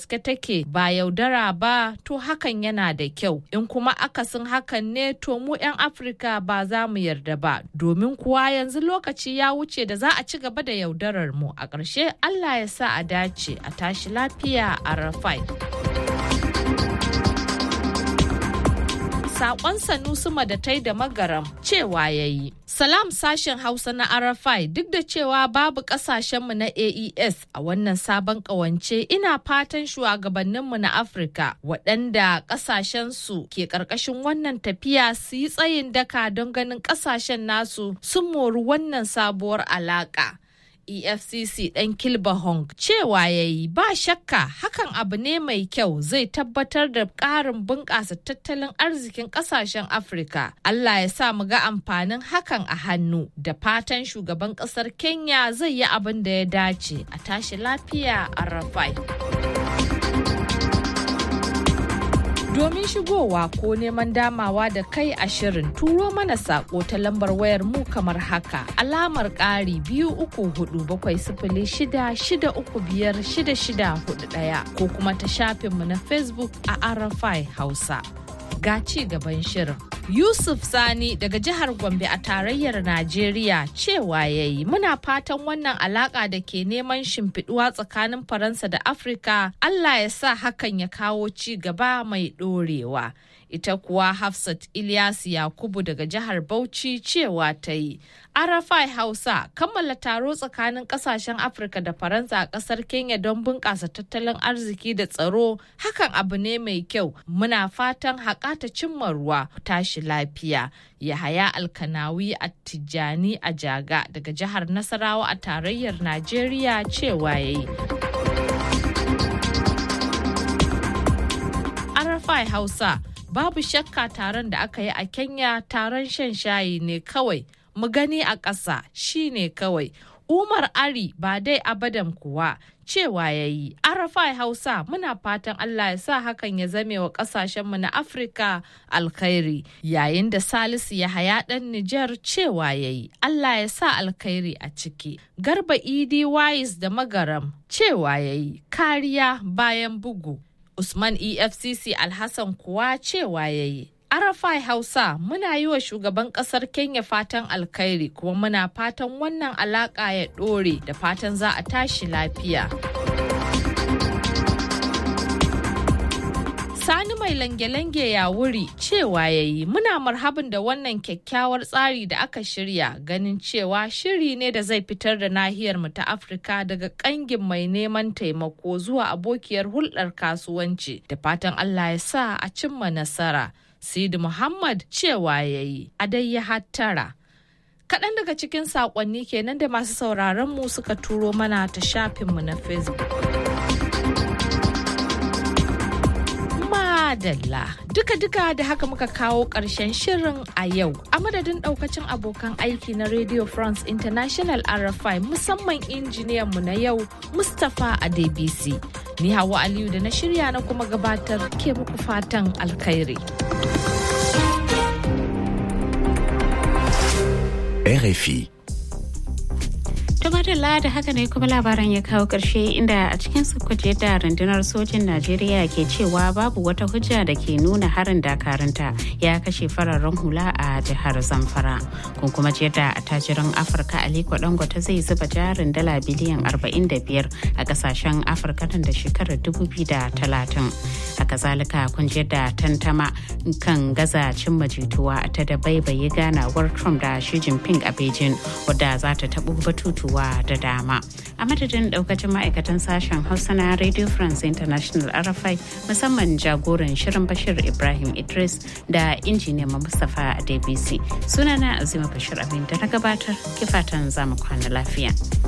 gaske take ba yaudara ba to hakan yana da kyau in kuma akasin hakan ne to mu 'yan afirka ba za mu yarda ba domin kuwa yanzu lokaci ya wuce da za a ci gaba da yaudarar mu a ƙarshe allah ya sa a dace a tashi lafiya a rafai sakon sanusi madatai da magaram cewa ya yi. Salam sashen Hausa na Arafai duk da cewa babu kasashenmu na AES a wannan sabon kawance ina fatan shugabanninmu na Afirka waɗanda kasashensu ke ƙarƙashin wannan tafiya su yi tsayin daka don ganin kasashen nasu sun mori wannan sabuwar alaƙa. efcc ɗan kilba hong cewa ya yi ba shakka hakan abu ne mai kyau zai tabbatar da ƙarin bunƙasa tattalin arzikin ƙasashen afirka allah ya sa mu ga amfanin hakan a hannu da fatan shugaban ƙasar kenya zai yi abin da ya dace a tashi lafiya a rafai Domin shigowa ko neman damawa da kai a shirin turo mana sako ta lambar wayar mu kamar haka alamar ƙari biyu uku hudu bakwai sifili shida shida uku biyar shida shida hudu ɗaya ko kuma ta shafinmu na Facebook a Arafai Hausa. Ga ci gaban shirin. Yusuf Sani daga jihar Gombe a tarayyar Najeriya cewa ya yi muna fatan wannan alaka da ke neman shimfiduwa tsakanin Faransa da Afirka Allah ya sa hakan ya kawo ci gaba mai ɗorewa. Ita kuwa Hafsat Ilyas Yakubu daga jihar Bauchi cewa ta yi. Arafai Hausa kammala taro tsakanin kasashen Afirka da Faransa a kasar Kenya don bunƙasa tattalin arziki da tsaro hakan abu ne mai kyau muna fatan haƙa ta cimma ruwa tashi lafiya. Yahaya Alkanawi a Tijjani a Jaga daga jihar Nasarawa a tarayyar Najeriya cewa ya yi. Arafai Hausa babu shakka taron da aka yi a Kenya taron shan shayi ne kawai. mu gani a ƙasa shi ne kawai. Umar Ari ba dai abadan kuwa cewa ya yi. Arafai Hausa muna fatan Allah ya sa hakan ya zame wa ƙasashenmu na Afirka alkhairi. Yayin da Salisu ya haya ɗan Nijar cewa ya yi. Allah ya sa alkhairi a ciki. Garba Idi Wais da Magaram cewa ya yi. Kariya bayan bugu. Usman EFCC Alhassan kuwa cewa ya yi. Arafai Hausa muna yi wa shugaban kasar Kenya fatan alkhairi kuma muna fatan wannan alaka ya ɗore da fatan za a tashi lafiya. Sani mai lange-lange ya wuri cewa ya yi muna marhabin da wannan kyakkyawar tsari da aka shirya ganin cewa shiri ne da zai fitar da nahiyar mu ta Afirka daga kangin mai neman taimako zuwa abokiyar hulɗar kasuwanci da fatan Allah ya sa a cimma nasara. Sidi Muhammad cewa ya yi a dai ya hattara. Kaɗan daga cikin saƙonni kenan da masu sauraron mu suka turo mana ta shafinmu na Facebook. Madalla duka-duka da haka muka kawo ƙarshen shirin a yau a madadin ɗaukacin abokan aiki na Radio France International RFI musamman injiniyanmu na yau Mustapha Adebisi. Ni Hawa Aliyu da na shirya na kuma gabatar ke muku fatan alkhairi. RFI. Tumadala da haka ne kuma labaran ya kawo ƙarshe inda a cikin kuje da rundunar sojin Najeriya ke cewa babu wata hujja da ke nuna harin dakarunta ya kashe fararen hula a jihar Zamfara. Kun kuma ce da attajirin Afirka Aliko Dangote zai zuba jarin dala biliyan 45 a kasashen Afirka nan da shekarar 2030. Haka zalika kun je da tantama kan gaza cimma jituwa ta da baibaye ganawar Trump da Xi Jinping a Beijing wadda za ta taɓo batutuwa da dama. A madadin daukacin ma'aikatan sashen Hausa na Radio France International RFI musamman jagoran shirin Bashir Ibrahim Idris da injiniyan Mustapha Adebisi. Sunana Azima Bashir Abin da na gabatar kifatan zamu kwana lafiya.